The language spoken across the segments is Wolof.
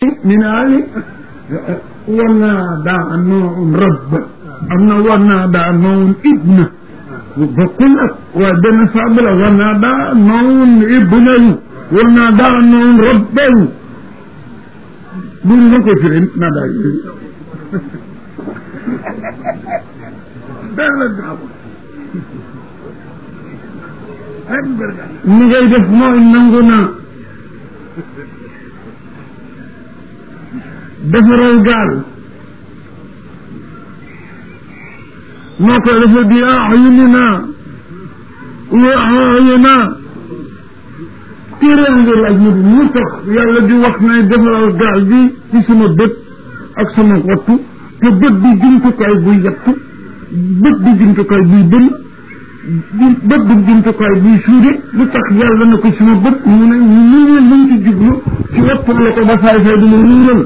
min ali ونادى نوع رب أن ونادى نوع ابن bokkul ak waaye benn saabu la ونادى نوع ابن ونادى نوع رب bu ñu ko firi nada yi benn ni ngay def mooy nangu na defaral gaal noo koy defee bi ayunina wa ayuna téere nga laaj mu mu tax yàlla di wax ne defaral gaal bi ci sama bët ak sama wattu te bët bi jumtukaay buy yettu bët bi jumtukaay buy bën bët bi jumtukaay buy suude lu tax yàlla na ko sama bët mu ne ñu ne luñ ci jublu ci wattu la ko ba saay saay du ma ruural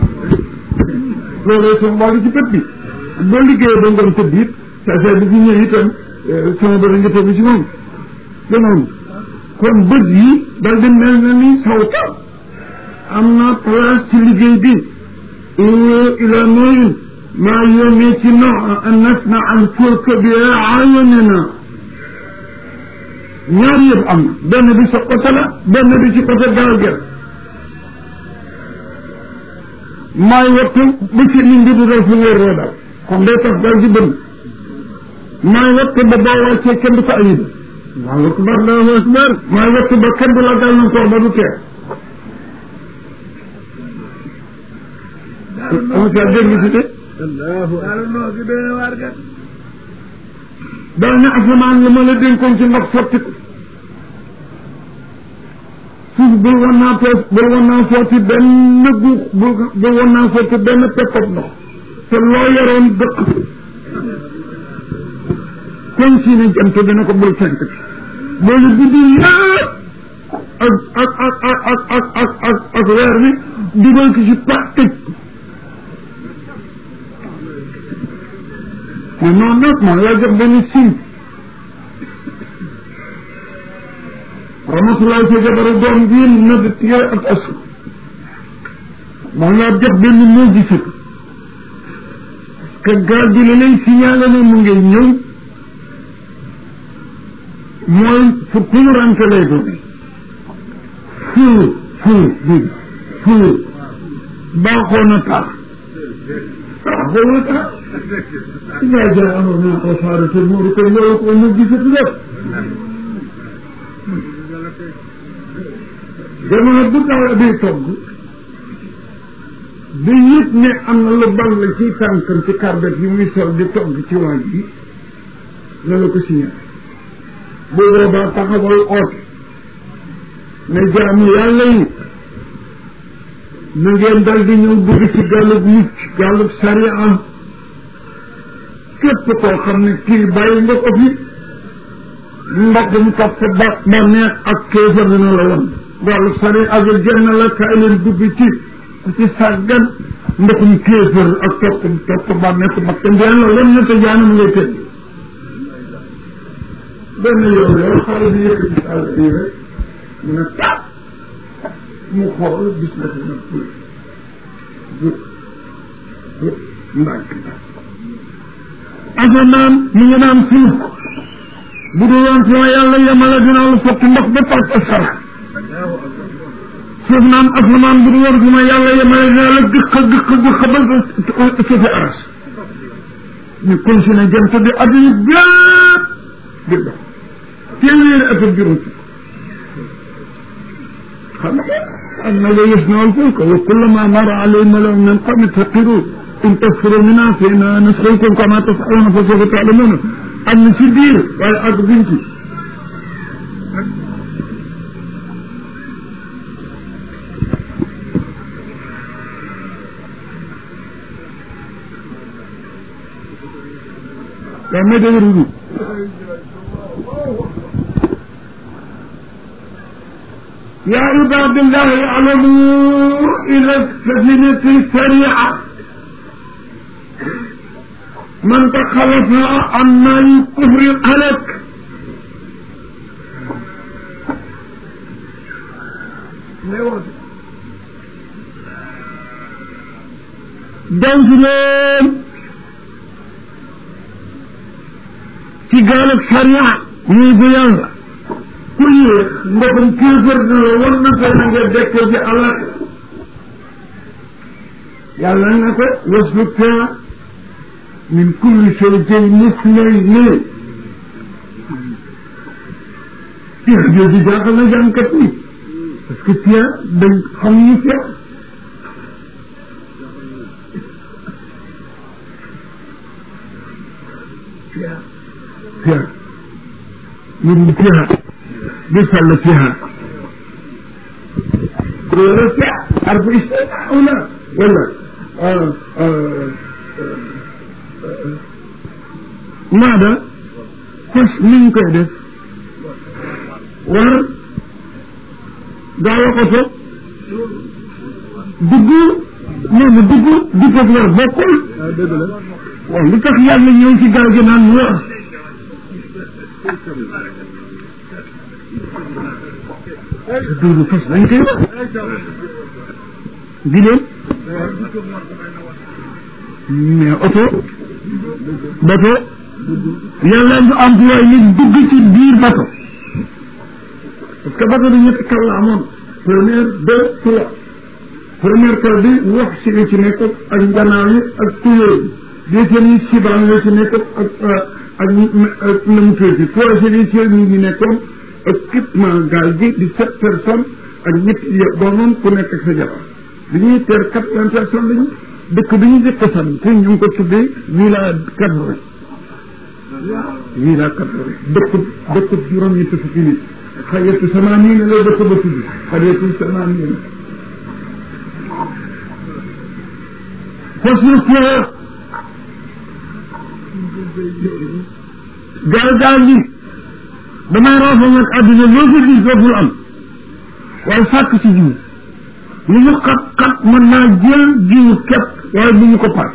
loolu sama mbaali ci bët bi boo liggéeyee ba ngoon tëdd it saa saa bi fi ñëw itam sama bët nga tëdd ci moom ganoonu kon bët yi dal di mel na ni sawta am na place ci liggéey bi ila nooyin maa yónnee ci no an nasna al fulka bi ayunina ñaar yëpp am na benn bi sa côté la benn bi ci côté gaal gi maay wattu ba si nit ñi du def fu ngay roodal kon day tax dal di bënn maay wattu ba boo wàccee kenn du ko ayib allahu akbar allahu akbar maay wattu ba kenn du la dal na ko ba du tee ama sa dégg si de dal na asamaan la ma la dénkoon ci ndox sotti ko suuf bul wan naa toog bul wan naa sotti benn guux bul bul wan naa sotti benn peppab ndox te loo yoroon dëkk kon si ne jant dina ko bul fenk ci loolu guddi yëpp ak ak ak ak ak ak ak ak ak weer bi dugal ko ci pa tëj mais noonu nag moom laa jox benn signe rahmatullahi sa jabaru doom bi na di téere ak asu moom laa jox benn moo gisat parce que gaal gi la lay signalé ne mu ngay ñëw mooy fu tumurante lay doon fuur fuur bi fuur baaxoo na tax baaxoo na tax yaa jaa amoon naa ko faaratul muuru ko loolu ko mu gisat lépp jamono bu daw bi togg bi yëpp ne am na lu bal la ci tànkam ci karbet yi muy sol di togg ci waaj bi loolu ko signalé bu boobaa taxawal oote ne jaamu yàlla yi na ngeen dal di ñëw dugg ci gàllub mucc gàllub sariya képp koo xam ne kii bàyyi nga ko fi ndoxum topp ba bànneex ak kéefar dina la woon gàllub sariya ak jenn la kaay leen dugg ci ku ci sàggan ndoxum kéefar ak topp topp bànneex bakk ndeen la woon na te jaanam ngay tëdd benn yoon yow xale bi yëkkati sàll bii rek mu ne tàpp mu xool gis na fi nag jub jub jub ndànk asamaan mu ngi naan suuf bu dul woon sama yàlla yemale dina la sotti ndox ba tàkk sara suuf naan asamaan bu dul woon sama yàlla yemale dina la gëq gëq gëq ba suufi aras ñu continué jëm te di adduna bépp di dox téeméeri at ak juróom xam nga am na la yasnau alfulka wa kullama mara alayhi malaun min qawmi faqiru in tasxiru minna fa inna nasxirukum kama tasxiruna fa sawfa taalamuuna am na ci biir waaye àgg buñ ci yaa may dégg ruudu يا عباد الله اعلموا إذا السفينة سريعة من تخلص عما الكفر هلك daw si leen ci gaal ak sariya muy bu yàlla ku yéex ndoxum kéefër na la war na ko na nga dekk ci àllak yàlla na ko wasluk fiha min kulli shay'in mislayni fiha jooju jaaxal na jàngkat ni parce que fiha dañ xam ñu fiha fiha fiha من فيها بيسأل فيها ولا فيها حرف استماع ولا ولا آه آه آه ماذا فش من كده ور دعوة قصة dugg nee na dugg dugg ak war bokkul waaw li tax yàlla ñëw ci gaal gi naan war duuru fas lañ koy wax di leen mais oto bato yàlla du employé nit dugg ci biir bato parce que bato bi ñetti kaw la amoon première deux trois première kaw bi wax si nga ci nekk ak nganaaw yi ak tuyóor bi deuxième yi sibaan yoo ci nekk ak ak na mu tuuti troisième yi ci ñu ñu nekkoon équipement gaal gi di sept personnes ak ñetti doomam ku nekk ak sa jabar bi ñuy teer quatre-vingts personnes lañu dëkk bi ñu njëkk a sànni te ñu ngi ko tuddee villa quatre-vingts villa quatre-vingts dëkk dëkk juróom ñetti fukki nit xajatu sama nii ne la dëkk ba tudd xajatu sama nii ne fas yu fee gaal gaal gi damay raafal nag àddina loo fi gis dootul am waaye sàkk ci jiw li ñu xat xat mën naa jël jiw képp waaye bu ñu ko paas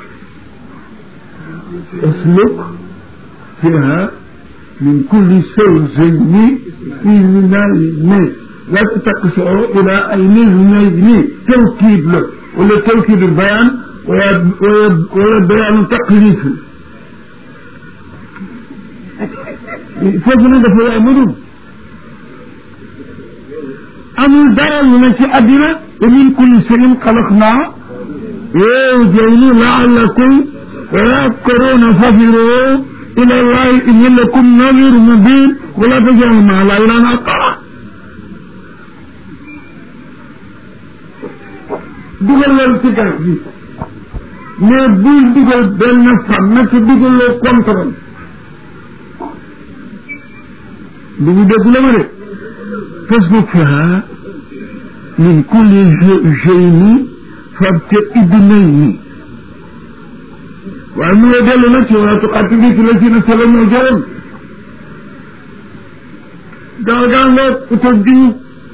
usluk fiha min kulli zawjayni ithnayni la taksoo ila aynayni tawkiid la wala tawkiidul bayaan wala wala bayaanu taqliis foofu nag dafa yaay mënul amul dara lu ne ci àddina wa min kulli shay'in xalaqnaa zawjayni la'allakum tadhakkaruuna fafiruu ila llahi inni lakum nadhirun mubin wala taj'alu ma'a llahi ilaahan aakhar dugal loolu ci garab bi mais bul dugal benn fan na ci dugaloo contrôle du ñu dégg la ma de fasluk fiha min kulli shay'in fabta'idnayni waaye mu ngi dellu nag ci wala tuqaatilu fi llaziina zalamu jaram gaal gaa ngoog utal diw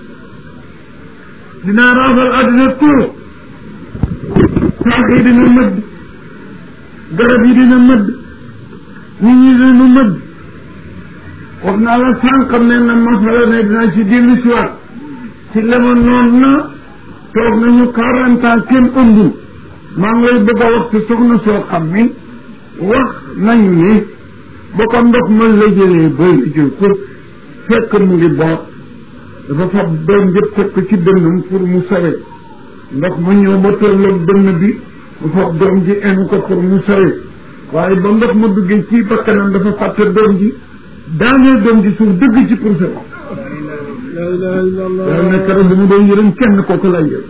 dinaa raafal àddina tout saax yi dina mëdd garab yi dina mëdd nit ñi dina mëdd wax naa la sànq ne na masala ne dinaa ci dellu si waat ci lema noon na toog nañu quarante ans kenn ëmbul maa ngi lay bëgg a wax si soxna soo xam ni wax nañu ni ba ko ndox man la jëlee ba la jël ko fekk mu ngi boot dafa fab doom jëpp teg ko ci dënnam pour mu sawe ndox ma ñëw ba tolloog dënn bi mu fab doom ji enu ko pour mu sawe waaye ba ndox ma duggee ci bakkanam dafa fàtte doom ji daaneel doom ji suuf dëgg ci pour sawe yaa nekk rek bu mu doon yërëm kenn kooku lay yërëm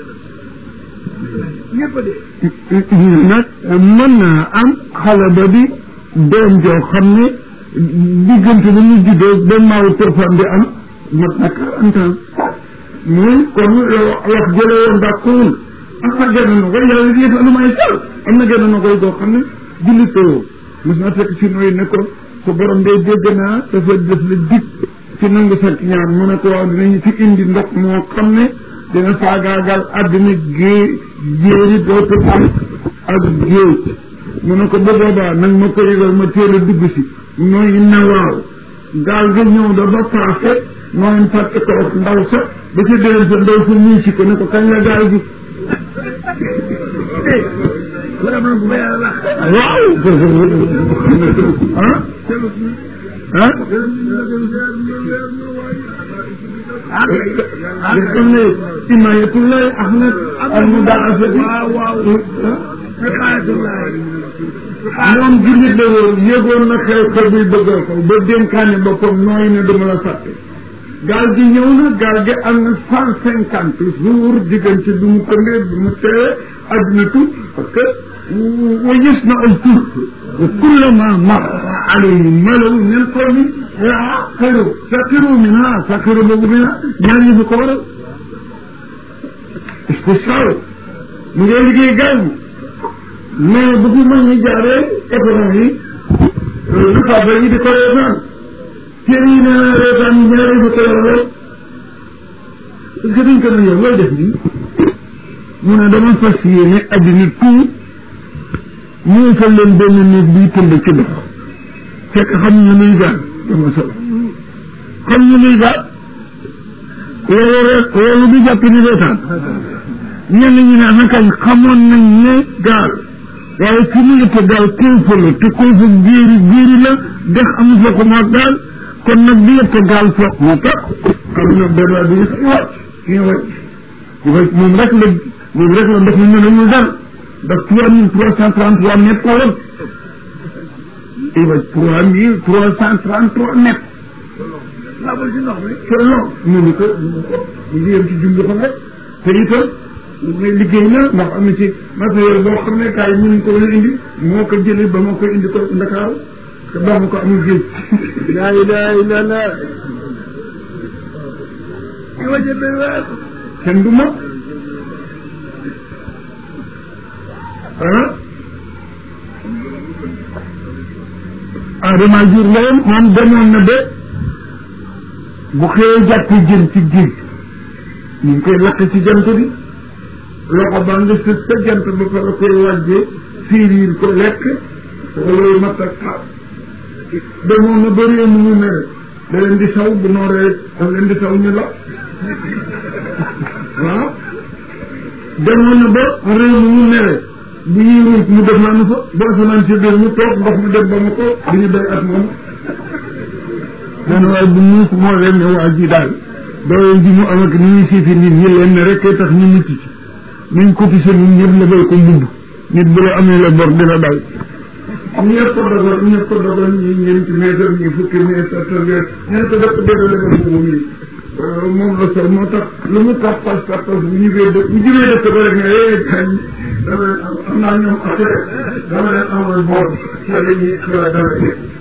nag mën naa am xale ba di doom joo xam ne diggante bi ñu juddoo ba maaw tërfan di am mat na quarante ans muy kon wax jële woon dàkkuwul am na genn na koy yàlla di lu may sal am na genn na koy goo xam ne jullitoo mos na fekk si nooy ne ko sa borom day dégg naa dafa def la dig ci nangu sa ñaan mu ne ko waaw dinañu fi indi ndox moo xam ne dina faagaagal àddina géej jéeri dootu am ak géej mu ne ko ba boobaa nag ma ko yëgal ma teel a dugg si nooy ne waaw gaal ga ñëw da ba paase nooy fàtte ko ak ndaw sa ba ca déwén sa ndaw sa ñii si ko ne ko kañ la gaal gi waaw ah ah nga xam ne imayatullahi ahmad al mudaasa bi waaw waaw moom jullit la woon yëgoon na xew xew bi bëggal ko ba dénkaane boppam nooy ne duma la fàtte gaal gi ñëw na gaal gi am na cent cinquante jours diggante bi mu tëndee bi mu teewee adduna tout parce que wa gis na al tur wa kullama mar alayhi malaw min qawmi saqiru saqiru minha saqiru boobu bi ñaar yi fi ko waral spécial mu ngay liggéey gaal gi mais bu fi mën ñi jaaree économie lu faafa yi di ko reetaan téere yi nee na reetaan ñaari bi ko yoroo est-ce que dañ ko ne yow looy def nii mu ne dama fas yéene addina tout mu fa leen benn néeg buy tëmb ci ndox fekk xam ñu luy gaal dama solo xam ñu luy gaal loolu rek loolu du jàpp ni reetaan ñenn ñi ne nakañ xamoon nañ ne gaal waaye fi mu ngi te gaal kilifa la te kilifa géeri géeri la dex amu fa ko moo gaal kon nag bi yëpp gaal foog moo tax xam na benn bi ñu wàcc ñu wàcc ñu wàcc moom rek la moom rek la ndox mi mën a ñu dal ndax trois mille trois cent trente trois mètres la woon i wàcc trois mille trois cent trente trois mètres labal ci ndox mi selon mu ni ko mu ko mu ngi yem ci jumbi xam rek te itam mais liggéey na ndax am na ci matériel boo xam ne kaay mënuñ ko mën a indi moo ko jëlee ba ma koy indi ko Ndakaaru parce que baax ma ko amul géej laa ilaha illa allah ki waje benn weer kenn du ma ah Adama jur la woon moom demoon na ba bu xëyee jàpp jën ci géej ñu ngi koy lakk ci jant bi loxo baa nga sës sa jant ba fa la koy wàjjee fiiriir ko lekk wala mat ak xaar demoon na ba réew mu mu mere da leen di saw bu nooree daf leen di saw ñu la waaw demoon na ba réew mu mu mere bu ñuy ruuj mu def naanu fa ba asamaan si biir mu toog ndox mu dem ba ma ko du ñu béy at moom man waaye bu muus moo leen ne waa ji daal doole ji mu am ak ni ñuy siifi nit ñi leen ne rek tax ñu mucc ci nañ cotisé ñun ñëpp lebal ko mbubb nit bu la amee la bor dina daal ñëpp ko dogal ñëpp ko dogal ñi ñeenti mètre ñi fukki mètre tëngeer ñeent ko dëpp dëgg lebal mbubb mi moom la sol moo tax lu mu tax pas pas pas bu ñu bee dëkk bu jubee dëkk ba rek ne eh kañ dama am naa ñoom affaire dama leen amal boor ci la ñuy ci la dara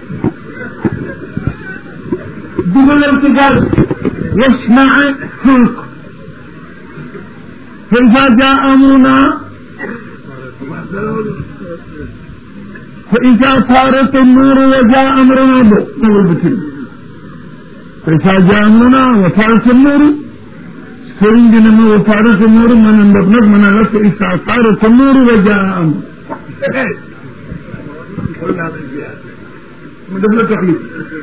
dugaleen ci gaal wasmaa fulk fa iza jaa amruna fa iza farat an-nur wa jaa amruna bo nawal bitim fa iza jaa amruna wa farat an-nur sëriñ bi ne ma wa farat an-nur ma ne ndox nag ma ne la fa iza farat an-nur wa jaa amr mu def la taxlif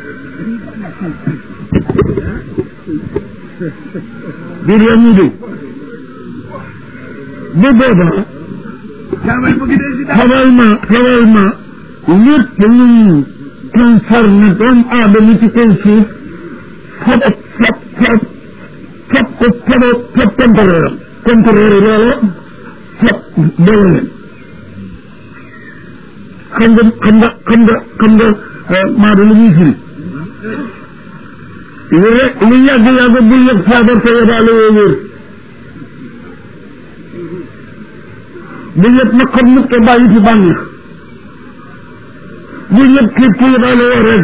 biir yaa ñu dégg bu boobaa caamay mu ngi dee si daal xamal ma xamal ma lépp luy concerné doomu aadama ci kaw suuf fab fab fab fab ko fab fab contrôle contrôle loola fab boole leen xam nga xam nga xam nga xam nga maado lu muy firi lu yàgg yàgg bul yëg feebar te yebaale woo wér bu yëpp nag xam nit te bàyyi fi bànneex bu yëpp xiif te yebaale woo rek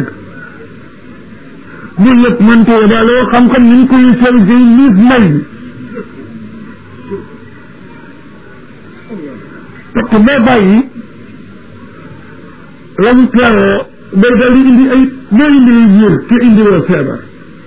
bu yëpp man te yebaale woo xam-xam ni ñu koy sel ci liif may bi parce que boo bàyyi la mu teeroo day daal di indi ay doo indi ay wér te indi woo feebar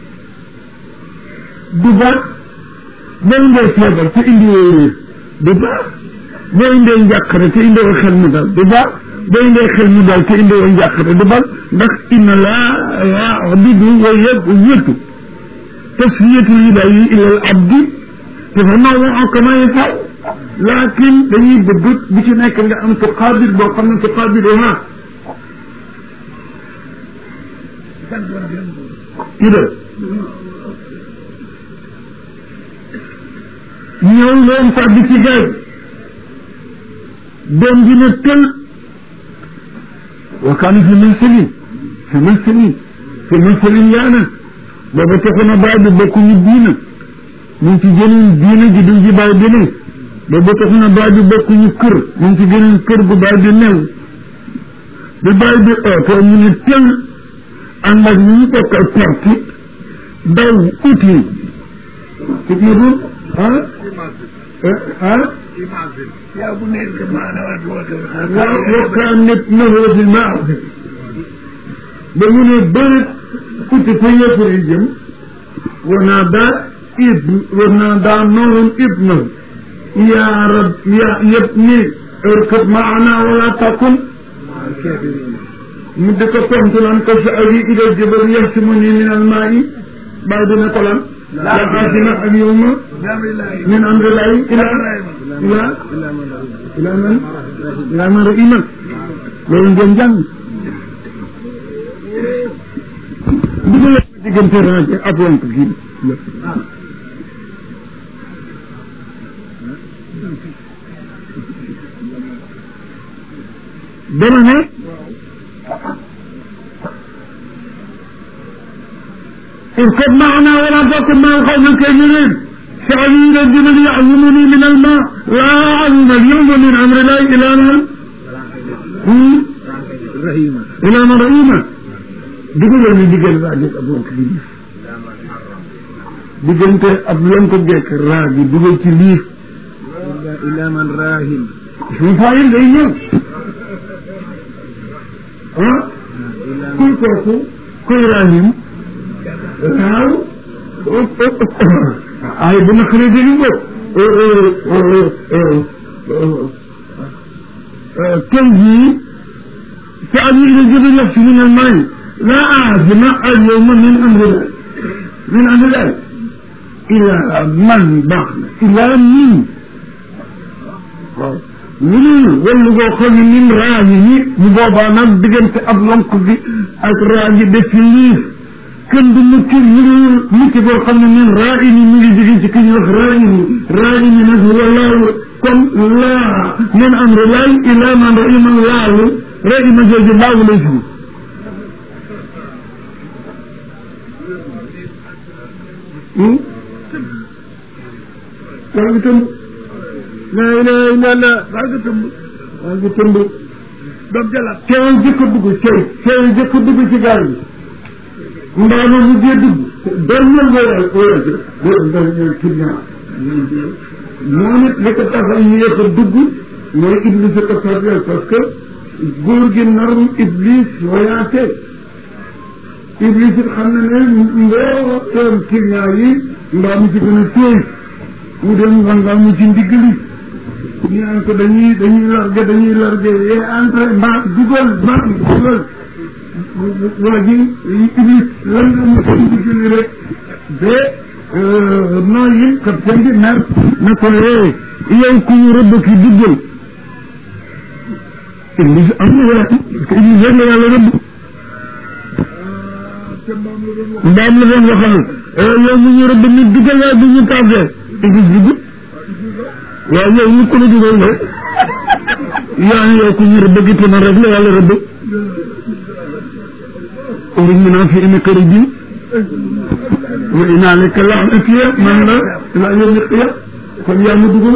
du baax boo indee feebar te indi woo wér du baax boo indee njàqare te indi woo xel mu dal du baax boo indee xel mu dal te indi woo njàqare du baax ndax inna laa ya'budu wa yëtu tasfiyatu ilaahi ilal abdi te fa nawoo kama yashaa laakin dañuy bëgg bu ci nekk nga am tuqaabil boo xam ne tuqaabiluha ida ñëw leen fàddi ci gaay doom ji ne tël wa kaana fi mansilin fi mansilin fi mansilin yaana booba taxu na baay bi bokkuñu diina mu ngi ci geneen diina ji duñ ci baay bi ne booba taxu na baay bi bokkuñu kër mu ngi ci geneen kër gu baay bi new bi baay bi ootoo mu ne tël ànd ak ñu ñu bokkal parti daw uti fitna bu ah ah yaa bu nekk maanaam ak woote waaw wakkaan nit nahoo fi maax ba mu ne bërit uti fa yëfar yi jëm war naa daa ib war naa daa noorun ibna yaa rab yaa yëpp ni ërkëb maana wala takun mu di ko tontu naan ko sa awi ila jabal yaxsimuni min almaa'i bàyyi dina ko lan la xaasima ak yow ma min amrillahi ila ila ila man ila man rahima loolu ngeen jàng dugal diggante rajo ak wank gi dama ne اركب معنا ولا تكن مع القوم الكافرين سألين الجبل يعظمني من الماء لا أعظم اليوم من أمر الله إلى من rahima إلى من رحيمة dugalal ñu digal waa jeeg ab lonk gi liif diggante ab lonk geek raa gi dugal ci liif ila man rahim suñu faayil day ñëw ah kuy kooku kuy rahim waaw ay bu naqaree dégg nga tey jii سألي إلى جبل يخشى من الماء لا أعزم اليوم من أمر الله من أمر الله إلى من بخل إلى من من wala boo xam ne nim raaji yi bu boobaa nag diggante ab lonk bi ak raaji def ci liif kenn du mucc lu dul mucc boo xam ne min raaji ni mi ngi jóge ci ki ñuy wax raaji ni raaji ni nag walaahu comme laa min amri laay ila man rahima laahu rahima jooju laahu lay fi yaa ngi tëmb la ilaha illa allah yaa ngi tëmb yaa ngi tëmb doom jalaat teewul jëkk a dugg teew teewul jëkk a dugg ci gaal bi mbaa ma mujjee dugg dernier voyage voyage dernier client moom it li ko tax a yéex a dugg mooy iblis a ko tardeel parce que góor gi narum iblis voyage iblis it xam na ne mbooleem client yi mbaa mu ci gën a téy mu dem nga mu ci ndigg li ñu naan ko dañuy dañuy largué dañuy largué yee entré mbaa dugal mbaa dugal waa ji iblis lan nga mu ci ndigg li rek ba noo yi capitaine bi mer na ko yee yow ku ñu rëbb ki duggal iblis am na wala parce que iblis rek la yàlla rëbb mbaam la doon waxal yow mu ñu rëbb nit duggal waaye bu ñu tardé iblis dugg waaw yow ñu ko la dugal la yaa ngi yow ku ñu rëbb gi man rek la yàlla rëbb uruj mi naa fi ina këri bi wa inaa leka laanatiya man la laa yawmi qiyaam kon yaa ma dugal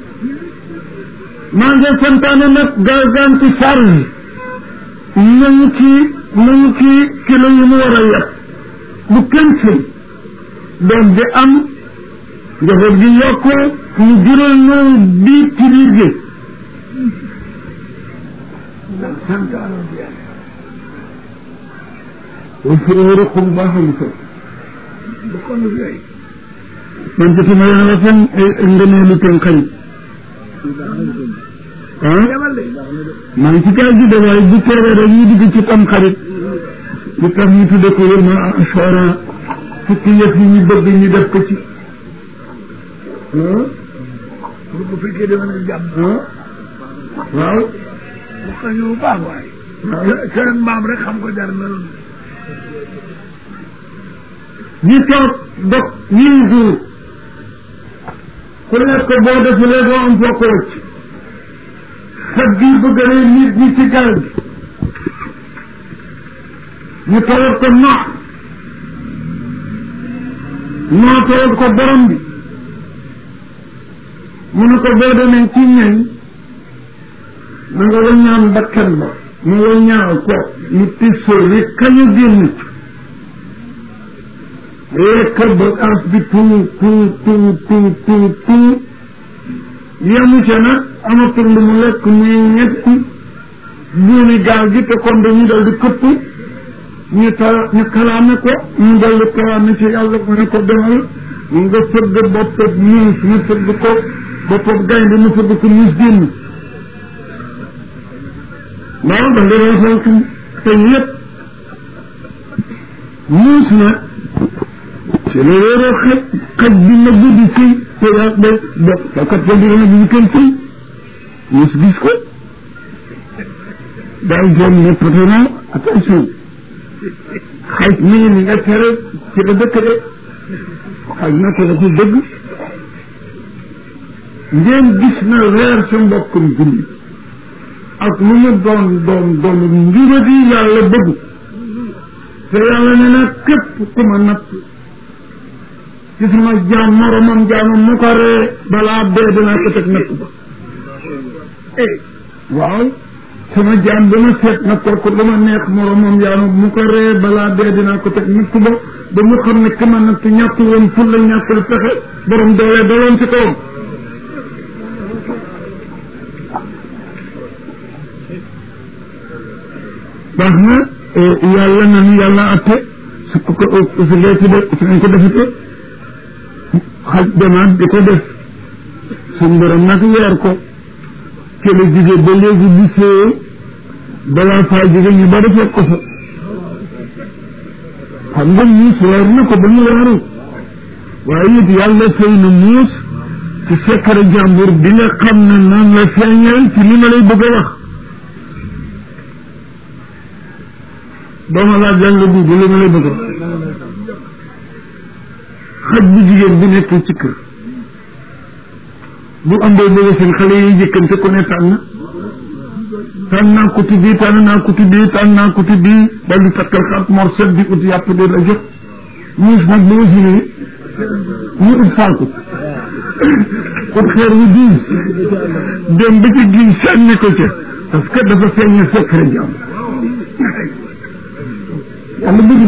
maa ngi santaane nag garganti charge nañu ci nañu ci kilo yu mu war a yàq bu kenn sëy doom bi am njaboot gi yokku mu jural ñu di ci liggéey wa fi ruqum baaxamu ko man ci ma yàlla fan ngëneelu ten xarit ah maa ngi ci kaw gi de waaye bu teewee rek ñu dugg ci tam xarit lu tax ñu tudde ko yër ma asora fukki yëf yi ñu bëgg ñu def ko ci bu fekkee dama ne jàmm waaw bu ko ñu bu baax waay seen maam rek xam ko jar na loolu ñi toog dog ñii jour ku nekk boo defulee doo am foo ko wëcc xet gi bëgg rey nit ñi ci gaal gi ñu tawat ko noox noo tawat ko borom bi mu ne ko boo demee ci ñañ na nga waññaan bakkan ba mu waññaaw ko mu tisoo ri kañu génn ci lekk bagaas bi tuut tuut tuut tuut tuut tuut yemu ca nag amatul lu mu lekk muy ñetti buumi gaal gi te kon dañu dal di këpp ñu tala ñu kalaame ko ñu dal di kalaame ci yàlla mu ne ko demal nga fëgg boppam muus mu fëgg ko boppam gaynde mu fëgg ko muus génn waaw da nga rafal ko te yëpp muus nag ci la wéeroo xaj xaj bi na guddi sëy te yaa ba ba fakat fa dina bu ñu kenn sëy muus gis ko daal jom ne patron attention xaj mii ni nga tere ci la dëkk de xaj na ko dafa dëgg ngeen gis na weer sa mbokkum julli ak lu mu doon doon doon njuradi yàlla bëgg te yàlla ne na képp ku ma natt ci sama jaam moromam jaamam mu ko ree balaa dee dinaa ko teg natt ba waaw sama jaam ba ma seet na kooku lu ma neex moromam jaamam mu ko ree balaa dee dinaa ko teg natt ba ba mu xam ne ki ma natt ñàkk woon ful la ñàkkul pexe borom doole daloon ci kawam baax na yàlla nanu yàlla atte su ko ko su dee ci def su nañ ko defite xaj demaat di ko def suñ borom nag weer ko ke la jóge ba léegi bu see balaa faa jóge ñu bari fekk ko fa xam nga muus weer na ko ba mu weeru waaye it yàlla sëy na muus ci sekkare jàmbur bi nga xam ne noonu la feeñal ci li ma lay bëgg a wax dooma laaj lan la dugg li ma lay bëgg a wax xaj bu jigéen bi nekk ci kër bu ambee bëgg seen xale yi jëkkante ku ne tànn tànn naa ko tuddi tànn naa ko tuddi tànn naa ko tuddi dal di takkal xat morset di ut yàpp di la jox muus nag bu usine mu ut saako ut xeer wu diis dem ba ci gi sànni ko ca parce que dafa feeñ secret jàmm yàlla bëgg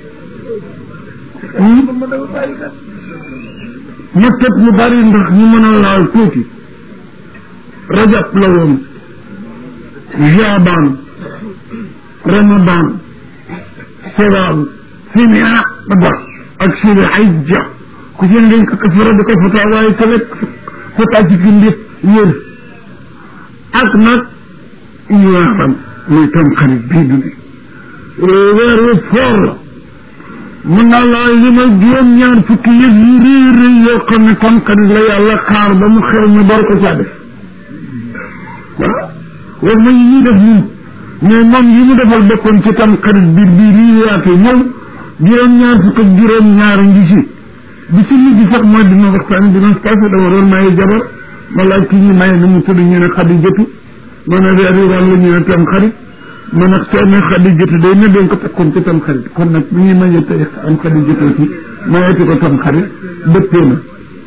ma tëb mu bari ndax ñu mën a laal tuuti rajab la woon jaabaan ramadan sewal simia ba ak sili hijja ku ci dañ ko kafara di ko fataa waaye ka lekk fataa ci fi ndif wér ak nag ñaaram muy tam xarit bii du ne weer wu foor la mën naa laa limal juróom ñaar fukki yëf yu rëy rëy yoo xam ne tam xarit la yàlla xaar ba mu xew ñu door ko caa def waaw war ma yi ñuy def ñun mais moom yi mu defal boppam ci tam xarit bi bi lii yaatu ñëw juróom ñaar fukk ak juróom ñaar ngi ci bi ci mujj sax mooy dina waxtaan dimanche passé dama doon maye jabar ma laaj ki ñu maye nu mu tudd ñu ne xadi jëtu ma ne weer yi wàll ñu ne tam xarit ma nag soo ne xadi jëtu day ne dañ ko takkoon ci tam xarit kon nag bu ñuy maye tey am xadi jëtu ci mayeti ko tam xarit dëppee na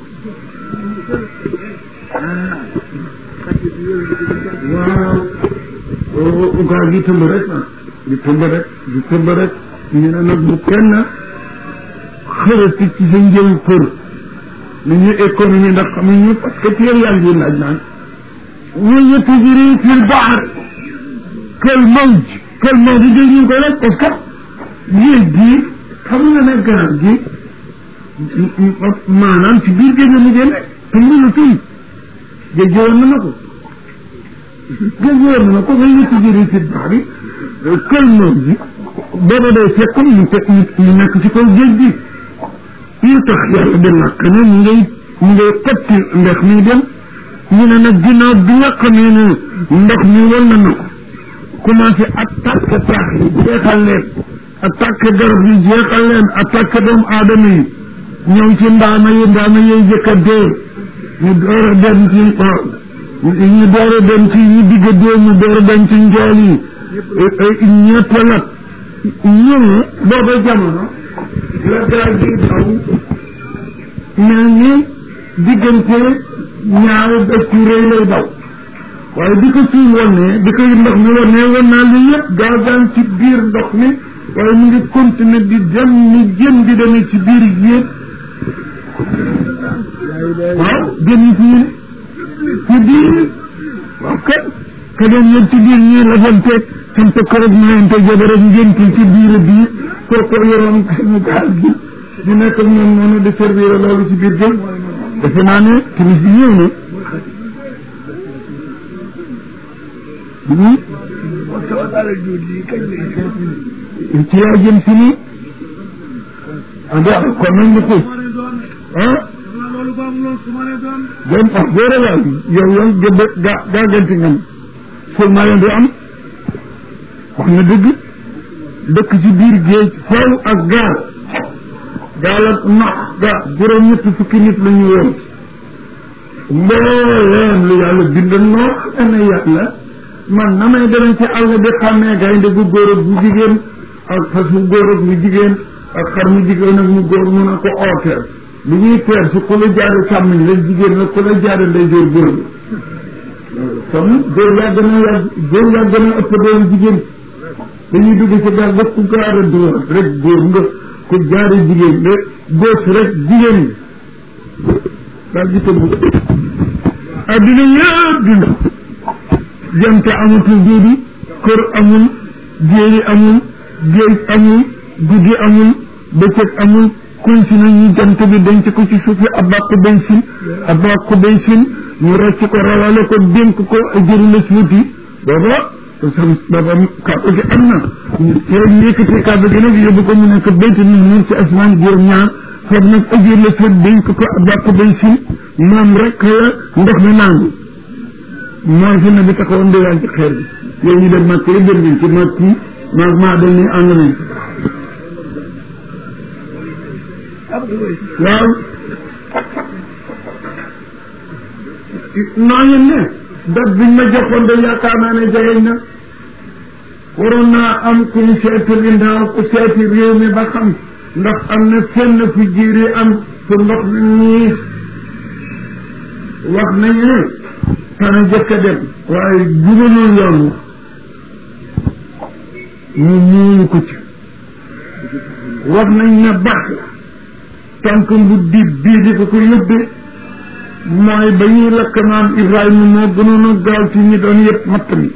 waaw gaa gi tëmb rek ah di tëmb rek di tëmb rek ñu ne nag bu kenn xërati ci sa njël për ni ñu économie ndax xamuñu parce que téer yaa ngi laaj naan waya tajri fi lbahr kal mawj kal mawj dégg ñu koy laaj parce que géej gi xam nga ne garab gi maanaam ci biir géej la mu génne te mënu tuy géej gi woon na ma ko géej gi woon na ma ko waya tajri fi lbahr kal mawj booba day fekk ñu te ñu nekk ci kaw géej gi yu tax yàlla di làkk ne mu ngay mu ngay xotti ndex mi dem ñu ne nag ginnaaw bi nga xamee ne ndox mi wal na na ko commencé attaqué taax yi jeexal leen attaqué garab yi jeexal leen attaqué doomu aadama yi ñëw ci ndaama yi ndaama yi jëkk a dee ñu door a dem ci ñu door a dem ci ñu digg dee ñu door a dem ci njool yi ñëpp nag ñun booba jamono la gaa gi daw mel ni diggante ñaari dëkk yu rëy lay daw waaye di ko suñ wonnee di ko ndox mi wonnee won naa li yëpp gaa gaa ci biir ndox mi waaye mu ngi continuer di dem ni jën di demee ci biir yéen waaw jën yi ci ci biir waaw kat ka doon yëg ci biir ñii la doon teg sant korog mayante jabar ak ngénti ci biir biir kooku yoroon suñu gaal gi di nekk ak ñoom noonu di servir loolu ci biir jën defe naa ne timis yi ñëw na ci yaa jëm si ni ah da kon nañ ñu xuus ah jëm ah góore waay yow yow gëdd gaa gaa gënti ngam ful maa leen di am wax na dëgg dëkk ci biir géej xool ak gaal gaal ak nax ga juróom ñetti fukki nit la ñu woon mbooleem lu yàlla bind noo xam ne yàlla man na may demee ci àll bi xàmmee gaynde gu góor ak bu jigéen ak fas mu góor ak mu jigéen ak xar mu jigéen ak mu góor mun a ko ooteel lu ñuy teer si ku la jaare càmmiñ la jigéen la ku la jaare ndey joor góor la kon góor yaa gën a yàgg góor yaa gën a ëpp doon jigéen dañuy dugg ci gaal ba ku gaare dóor rek góor nga ku jaare jigéen de góos rek jigéen ñi daal di tëbb addina yëpp di ndox jant amatul duudi kër amul jéeri amul géej amul guddi amul bëccëg amul kunsi na ñu jant bi denc ko ci suufi abàqu bensin abàqu bensin ñu rocc ko rawale ko dénk ko jëri la suuti booba sam booba kàddu gi am na ci rek yëkkati kàddu gi nag yóbbu ko mu nekk béyt ni ñun ci asmaan juróom ñaar foofu nag ajur la suut dénk ko abàqu bensin moom rek la ndox mi nangu mooy fi ne bi taxawoon di yàgg ci xeer bi yow ñu dem màkk yi dem nañ ci màkk yi maag maa dem ni ànd nañ waaw nooñu ne dat biñ ma joxoon de yaakaar naa ne jegeñ na waroon naa am ku ñu seeti ginnaaw ku seeti réew mi ba xam ndax am na fenn fu jiiri am fu ndox mi ñiis wax nañu ne xana jëkk a dem waaye jubalul yoon ñu muuyu ko ci wax nañ ne baax la tànk bu dib bii di ko ko yóbbe mooy ba ñuy lakk maam Ibrahima moo gënoon a gaaw ci ñi doon yëpp matt mi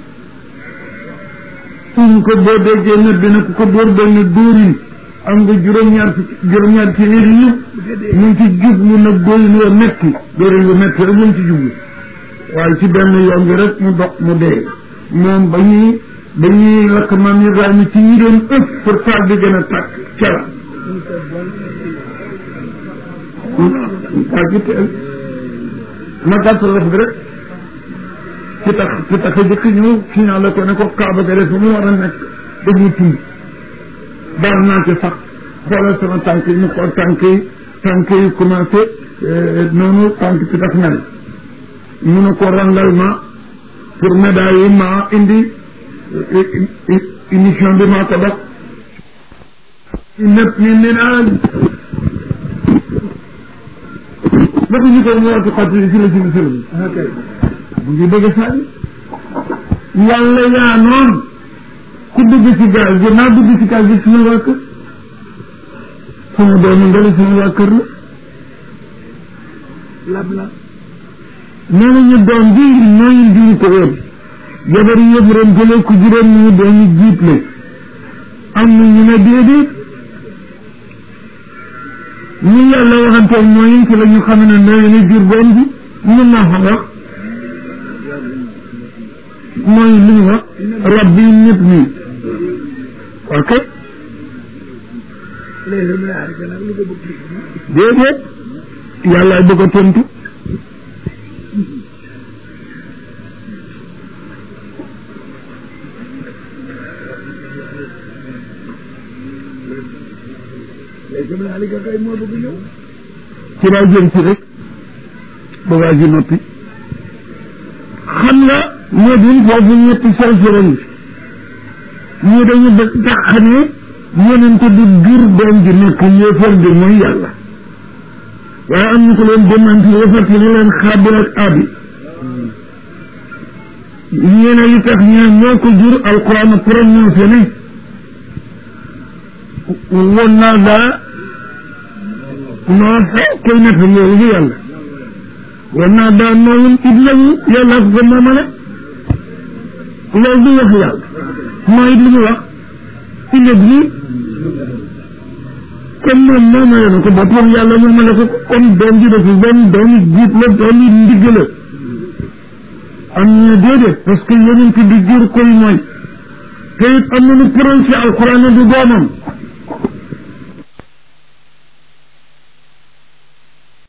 suñ ko boo déggee ne dina ko ko dóor benn dóorin am nga juróom-ñaar ci juróom-ñaar ci yéri yëpp mu ngi ci jublu nag dóorin wa metti dóorin wa metti rek mu ngi ci jublu waaye ci benn yoon bi rek mu dox mu dee moom ba ñuy ba ñuy lakk maam Ibrahima ci ñi doon ëf pour taal bi gën a tàkk cera waa gi teel ma gàttal la fi rek ci tax ci tax a jëkk ñëw signalé ko ne ko kaaba ga def mu war a nekk def mu tund baal naa ci sax xoolal sama tànk yi ñu xool tànk yi tànk yi commencé noonu tànk ci tax mel mu ne ko rangal ma pour médaille yi ma indi émission bi maa ko def nëpp ni ni naan naka ñu ko mu waatu xattili ci la sini sëlm mu ngi bëgg sànni yàlla yaa noon ku dugg ci gaal gi naa dugg ci gaal gi suma waa kër sama doomu ndali sama waa kër la lab la nee nañu doom bi nooyu diñu ko woon jabar yëpp ren jëlee ku juróom ñu doomu jiit la am na ñu ne déedéet ñu yàlla waxanteeg mooy ci la ñu xam ne nooyu ne jur doom bi ñu naa xam wax mooy li ñu wax rabbi nit ñi ok léegi mu yaar ga nag lu ko bëgg déedéet yàlla bëgg a tontu léegi nag Aliou kay moo bëgg ñëw. ci laa jëm ci rek ba waa ji noppi xam nga moo di foofu ñetti salsala yi ñii dañu dëkk tax ne yonente du jur doom ji nekk yéefar di mooy yàlla waaye am ñu ko leen démanti yéefar te ñu leen xaabil ak abi ñeene li tax ñee ñoo ko jur alquran prononcé ne woon naa daa noo xew koy nekk loolu bu yàlla woon naa daa noowul ibnahu yàlla ko ko moomale loolu du wax yàlla mooy it li mu wax illa bi comme moom moomale na ko boppam yàlla moomale ko comme doom ji dafa doom doomi jiit la doomi ndigg la am ñu déedéet parce que yonent bi jur koy mooy te it am na lu prononcé alquran du doomam